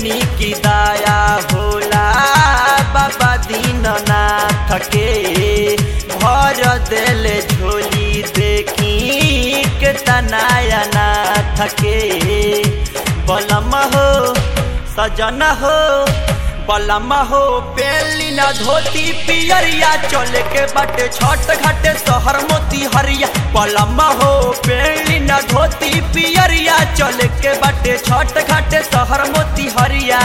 सुनी की दया होला बाबा दीननाथ के भर देले झोली देखी के तनाया नाथ के बलम हो सजन हो बलम हो पेली न धोती पियरिया चले के बटे छठ घाटे शहर मोती हरिया बलम हो पेली न धोती पियरिया चले के बटे छठ घाटे शहर मोती हरिया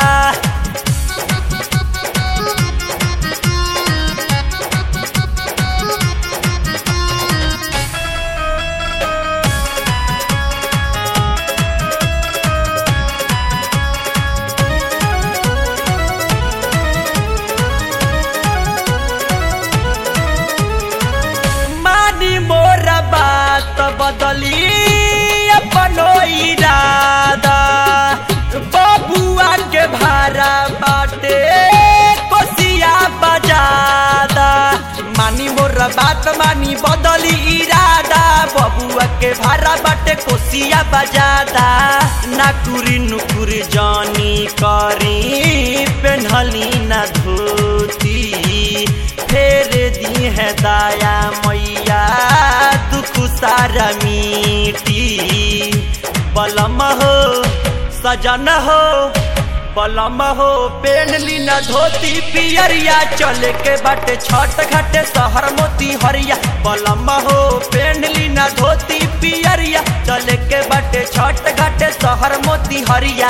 मानी मोर बात बदली अपनो इरादा बबुआ के भारा बाटे कोसिया बजादा मानी मोर बात मानी बदली इरादा बबुआ के भारा बाटे कोसिया बजादा नाकुरी नुकुरी जानी करी पेन्हली न धोती फेर दी है दाया मैया दुख सारा मीठी बलम हो सजन हो बलम हो पेनली न धोती पियरिया चले के बाटे छठ घाटे शहर मोती हरिया बलम हो पेनली न धोती पियरिया चले के बाटे छठ घाटे शहर मोती हरिया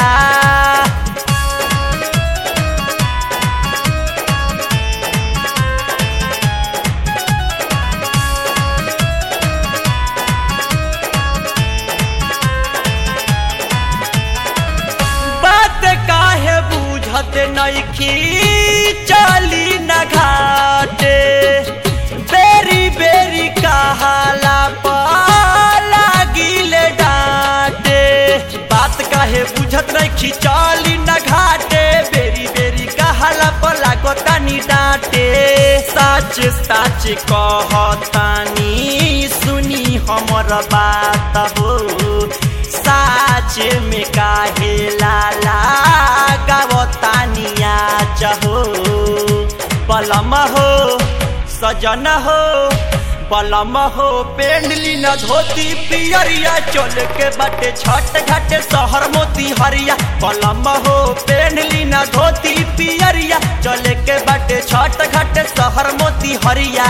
बात काहे बुझत नइखी चली न घाटे बेरी बेरी कहाला लागिले डांटे बात काहे बुझत नइखी चली न घाटे बेरी बेरी कहाला पर लागतानी डांटे सच सच कहतानी सुनी हमर बात हो साच में काहे लाला गावतानिया चहो बलम हो सजन हो बलम हो पेंडली न धोती पियरिया चल के बटे छठ घाटे शहर मोती हरिया बलम हो पेंडली न धोती पियरिया चल के बटे छठ घाटे शहर मोती हरिया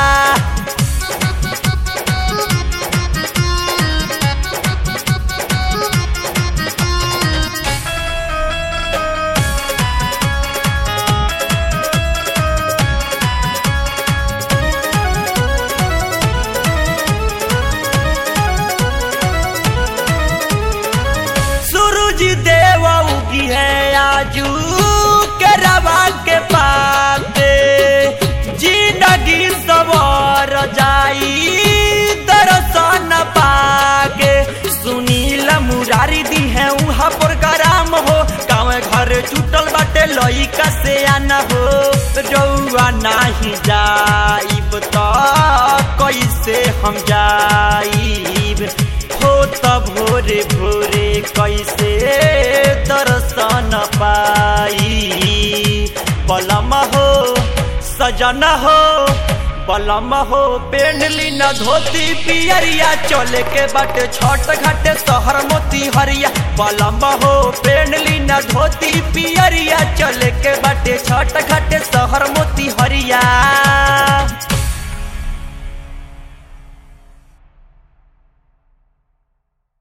सूरज देव उगी है आजू के रवा के पाते जिंदगी सवार जाई दर्शन पाके सुनील मुरारी दी है उहाँ पर गराम हो गाँव घर छूटल बाटे लइका से आना हो रउआ नाही जाइब त कैसे हम जाइब हो त भोरे भोरे कैसे दर्शन पाई बलम हो सजन हो बलम हो पेंडली न धोती पियरिया चले के बाटे छठ घाटे शहर मोती हरिया बलम हो पेंडली न धोती पियरिया चले के बाटे छठ घाटे शहर मोती हरिया